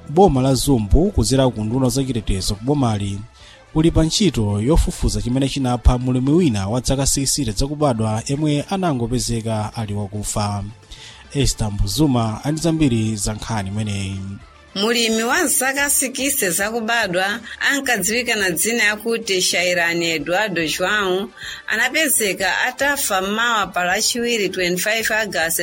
boma la zumbu kudzera ku nduna zachitetezo ku bomali uli pa ntchito yofufuza chimene chinapha mulimi wina wa zaka 60 zakubadwa yemwe anangopezeka ali wakufa ester mbuzuma ali zambiri za nkhani imeneyi mulimi wa zaka 60 zakubadwa ankadziwika na dzina yakuti shairani eduardo joão anapezeka atafa mmawa pa lachiwiri 25 agasti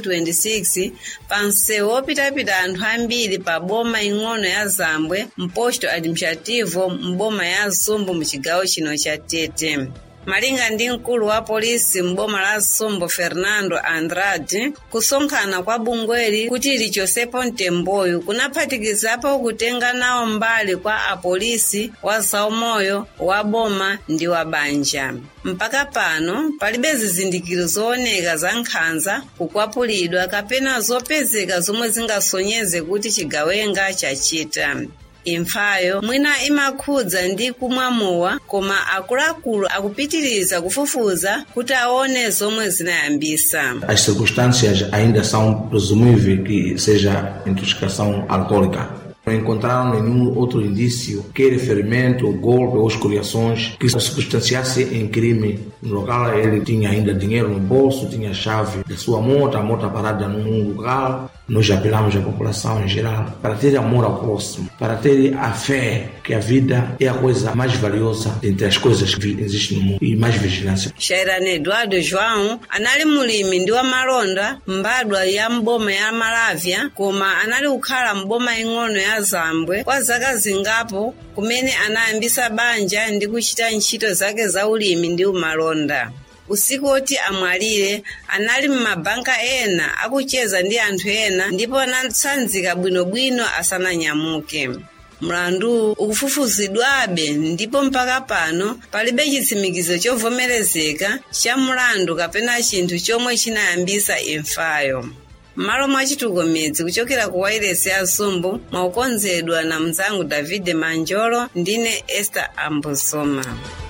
2026 pa msewu wopitapita anthu ambiri pa boma ing'ono ya zambwe mposto administrativo mboma ya zumbu muchigawo chino cha tete malinga ndi mkulu wa polisi m'boma la zumbu fernando andrade kusonkhana kwa bungweli kuti lichosepo mtemboyu kunaphatikizapo kutenga nawo mbali kwa apolisi wa zaumoyo wa boma ndi wa banja mpaka pano palibe zizindikiro zooneka za nkhanza kukwapulidwa kapena zopezeka zomwe zingasonyeze kuti chigawenga chachita imfayo mwina imakhudza ndi kumwamuwa koma akuluakulu akupitiriza kufufuza kuti aone zomwe zinayambisa As circunstâncias ainda são presumíveis que seja intoxicação alcoólica. Não encontraram nenhum outro indício, quer ferimento, golpe ou escoriações que substanciasse em crime. No local ele tinha ainda dinheiro no bolso, tinha a chave da sua moto, a moto parada num lugar. Nós apelamos à população em geral para ter amor ao próximo, para ter a fé que a vida é a coisa mais valiosa entre as coisas que existem no mundo e mais vigilância. shairani eduardo joão anali mulimi ndi wamalonda mbadwa ya mboma ya malavya koma anali kukhala mboma ing'ono ya zambwe kwa zaka zingapo kumene anayambisa banja ndi kuchita ntchito zake za ulimi ndi umalonda usiku woti amwalire anali m'mabanka ena akucheza ndi anthu ena ndipo anatsanzika bwinobwino asananyamuke mlandu ukufufuzidwabe ndipo mpaka pano palibe chitsimikizo chovomerezeka cha mlandu kapena chinthu chomwe chinayambisa imfayo m'malo mwa chitukomedzi kuchokera ku wailesi ya zumbu mwakukonzedwa na mnzangu davide manjolo ndine esther ambosoma